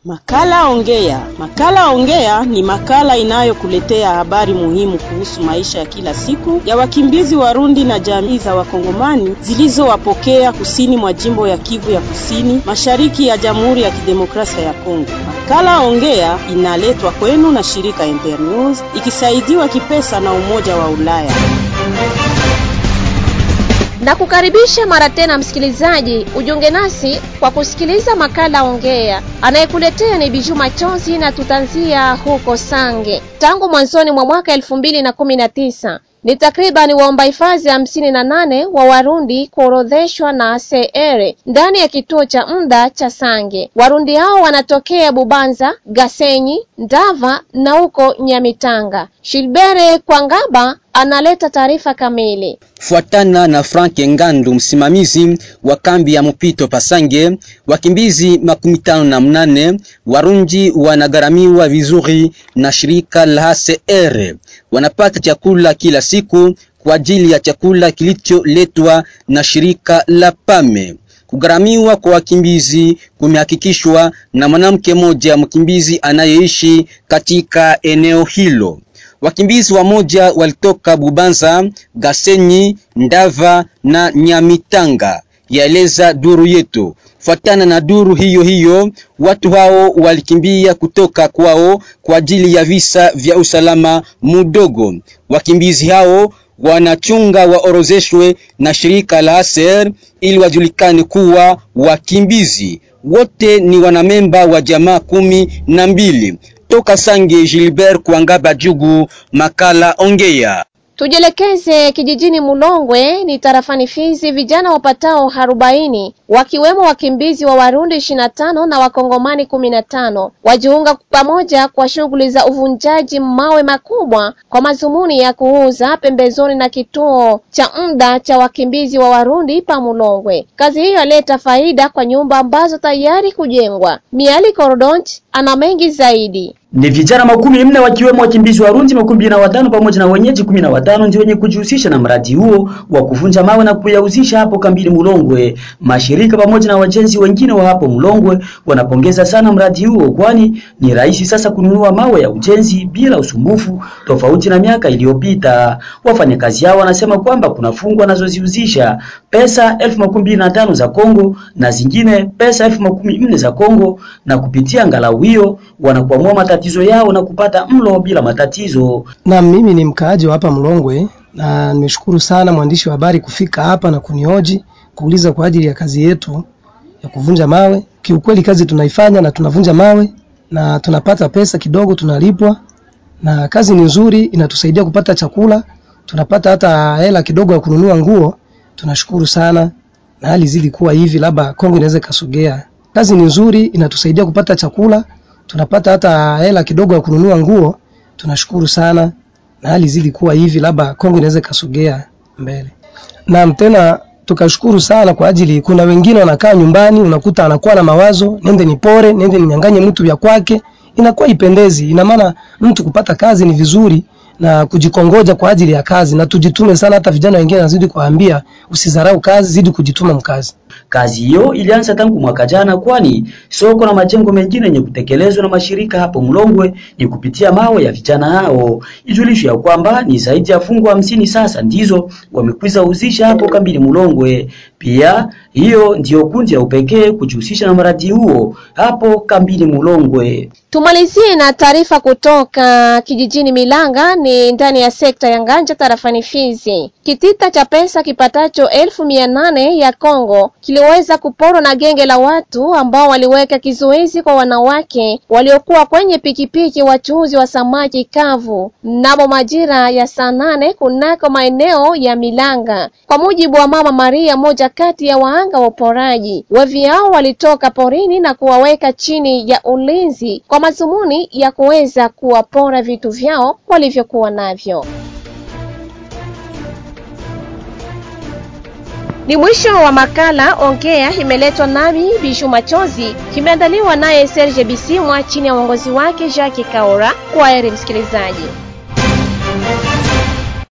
Makala Ongea. Makala Ongea ni makala inayokuletea habari muhimu kuhusu maisha ya kila siku ya wakimbizi Warundi na jamii za Wakongomani zilizowapokea kusini mwa jimbo ya Kivu ya Kusini, mashariki ya Jamhuri ya Kidemokrasia ya Kongo. Makala Ongea inaletwa kwenu na shirika Internews ikisaidiwa kipesa na Umoja wa Ulaya. Na kukaribisha mara tena msikilizaji, ujiunge nasi kwa kusikiliza makala Ongea. Anayekuletea ni Biju Machozi na tutanzia huko Sange. Tangu mwanzoni mwa mwaka elfu mbili na kumi na tisa ni takribani waomba hifadhi hamsini na nane wa Warundi kuorodheshwa na CR ndani ya kituo cha muda cha Sange. Warundi hao wanatokea Bubanza, Gasenyi, Ndava na huko Nyamitanga. Shilbere Kwangaba analeta taarifa kamili. Fuatana na Frank Ngandu, msimamizi wa kambi ya mpito Pasange, wakimbizi makumi tano na mnane Warundi wanagharamiwa vizuri na shirika la HCR. Wanapata chakula kila siku kwa ajili ya chakula kilicholetwa na shirika la PAME. Kugharamiwa kwa wakimbizi kumehakikishwa na mwanamke mmoja mkimbizi anayeishi katika eneo hilo. Wakimbizi wamoja walitoka Bubanza, Gasenyi, Ndava na Nyamitanga, yaeleza duru yetu. Fuatana na duru hiyo hiyo, watu hao walikimbia kutoka kwao kwa ajili ya visa vya usalama mudogo. Wakimbizi hao wanachunga waorozeshwe na shirika la ASER ili wajulikane kuwa wakimbizi. Wote ni wanamemba wa jamaa kumi na mbili. Toka Sange, Gilbert Kwangaba Jugu, makala Ongea. Tujielekeze kijijini Mulongwe ni tarafani Fizi. Vijana wapatao arobaini wakiwemo wakimbizi wa Warundi ishirini na tano na Wakongomani kumi na tano wajiunga pamoja kwa shughuli za uvunjaji mawe makubwa kwa madhumuni ya kuuza pembezoni na kituo cha muda cha wakimbizi wa Warundi pa Mulongwe. Kazi hiyo yaleta faida kwa nyumba ambazo tayari kujengwa. Miali Korodont ana mengi zaidi. Ni vijana makumi nne wakiwemo wakimbizi Warundi makumi na watano pamoja na wenyeji kumi na watano ndio wenye kujihusisha na mradi huo wa kuvunja mawe na kuyauzisha hapo kambini Mulongwe. Mashirika pamoja na wajenzi wengine wa hapo Mulongwe wanapongeza sana mradi huo, kwani ni rahisi sasa kununua mawe ya ujenzi bila usumbufu, tofauti na miaka iliyopita. Wafanyakazi hao wanasema kwamba kuna fungu wanazoziuzisha pesa elfu makumi na tano za Kongo na zingine pesa elfu makumi nne za Kongo, na kupitia ngalau hiyo wanakuamua matatizo yao na kupata mlo bila matatizo. Na mimi ni mkaaji wa hapa Mlongwe na nimeshukuru sana mwandishi wa habari kufika hapa na kunioji kuuliza kwa ajili ya kazi yetu ya kuvunja mawe. Kiukweli kazi tunaifanya na tunavunja mawe na tunapata pesa kidogo, tunalipwa na kazi ni nzuri, inatusaidia kupata chakula, tunapata hata hela kidogo ya kununua nguo. Tunashukuru sana, na hali zidi kuwa hivi, labda Kongo inaweza ikasogea. Kazi ni nzuri, inatusaidia kupata chakula tunapata hata hela kidogo ya kununua nguo. Tunashukuru sana, na hali zidi kuwa hivi, labda Kongo inaweza ikasogea mbele. Na tena tukashukuru sana kwa ajili, kuna wengine wanakaa nyumbani, unakuta anakuwa na mawazo, nende nipore, nende ninyanganye mtu vya kwake, inakuwa ipendezi. Ina maana mtu kupata kazi ni vizuri na kujikongoja kwa ajili ya kazi, na tujitume sana. Hata vijana wengine nazidi kuwaambia usidharau kazi, zidi kujituma mkazi. Kazi hiyo ilianza tangu mwaka jana, kwani soko na majengo mengine yenye kutekelezwa na mashirika hapo Mlongwe ni kupitia mawe ya vijana hao. Ijulisho ya kwamba ni zaidi ya fungu hamsini sasa ndizo wamekwiza uzisha hapo kambini Mlongwe. Pia hiyo ndiyo kundi ya upekee kujihusisha na mradi huo hapo kambini Mulongwe. Tumalizie na taarifa kutoka kijijini Milanga, ni ndani ya sekta ya Nganja tarafani Fizi. Kitita cha pesa kipatacho elfu mia nane ya Kongo kiliweza kuporwa na genge la watu ambao waliweka kizuizi kwa wanawake waliokuwa kwenye pikipiki wachuuzi wa samaki kavu mnamo majira ya saa nane kunako maeneo ya Milanga. Kwa mujibu wa Mama Maria, moja kati ya wahanga wa uporaji, wevi hao walitoka porini na kuwaweka chini ya ulinzi kwa madhumuni ya kuweza kuwapora vitu vyao walivyokuwa navyo. Ni mwisho wa makala Ongea, imeletwa nami Bishu Machozi, kimeandaliwa naye Serge Bisimwa chini ya uongozi wake Jacques Kaora. Kwa heri msikilizaji.